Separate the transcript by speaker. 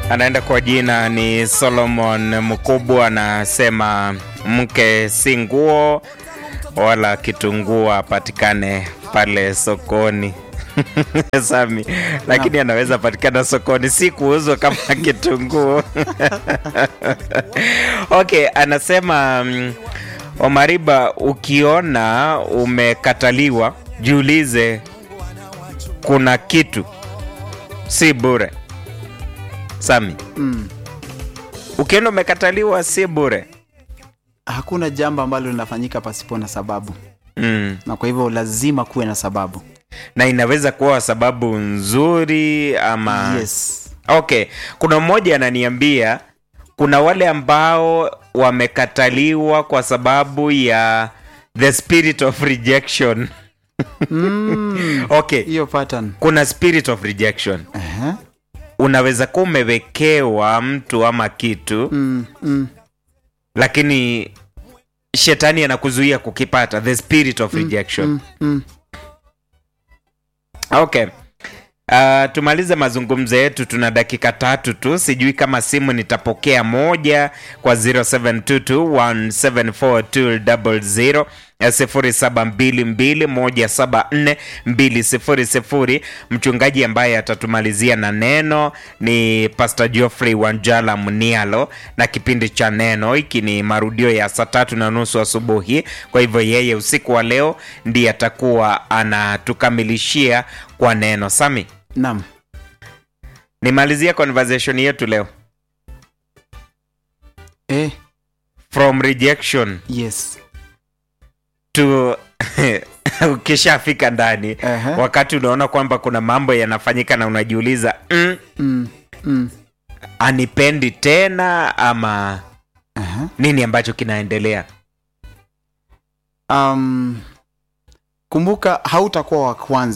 Speaker 1: anaenda kwa jina ni Solomon Mkubwa, anasema mke si nguo wala kitunguu apatikane pale sokoni. Sami, lakini anaweza patikana sokoni, si kuuzwa kama kitunguu. Okay, anasema mm, Omariba, ukiona umekataliwa jiulize, kuna kitu si bure. Sami,
Speaker 2: Mm.
Speaker 1: ukiona umekataliwa si bure.
Speaker 2: Hakuna jambo ambalo linafanyika pasipo na sababu,
Speaker 1: Mm.
Speaker 2: na kwa hivyo lazima kuwe na sababu.
Speaker 1: Na inaweza kuwa sababu nzuri ama
Speaker 2: Yes.
Speaker 1: Okay, kuna mmoja ananiambia kuna wale ambao wamekataliwa kwa sababu ya the spirit of rejection.
Speaker 2: Mm.
Speaker 1: Okay,
Speaker 2: Hiyo pattern.
Speaker 1: kuna spirit of rejection.
Speaker 2: Ehe.
Speaker 1: Unaweza kuwa umewekewa mtu ama kitu
Speaker 2: Mm. Mm.
Speaker 1: lakini shetani anakuzuia kukipata, the spirit of rejection.
Speaker 2: Mm. Mm.
Speaker 1: Okay. Uh, tumalize mazungumzo yetu, tuna dakika tatu tu. Sijui kama simu nitapokea moja kwa 0722174200 0722174200. Mchungaji ambaye atatumalizia na neno ni Pastor Geoffrey Wanjala Mnialo, na kipindi cha neno hiki ni marudio ya saa tatu na nusu asubuhi. Kwa hivyo yeye usiku wa leo ndiye atakuwa anatukamilishia kwa neno. Sami,
Speaker 2: Naam.
Speaker 1: nimalizia conversation yetu leo
Speaker 2: Eh.
Speaker 1: from rejection
Speaker 2: Yes.
Speaker 1: to ukishafika ndani
Speaker 2: Ehe.
Speaker 1: wakati unaona kwamba kuna mambo yanafanyika na unajiuliza mm,
Speaker 2: Mm. Mm.
Speaker 1: anipendi tena ama
Speaker 2: Aha.
Speaker 1: nini ambacho kinaendelea
Speaker 2: Um, kumbuka hautakuwa wa kwanza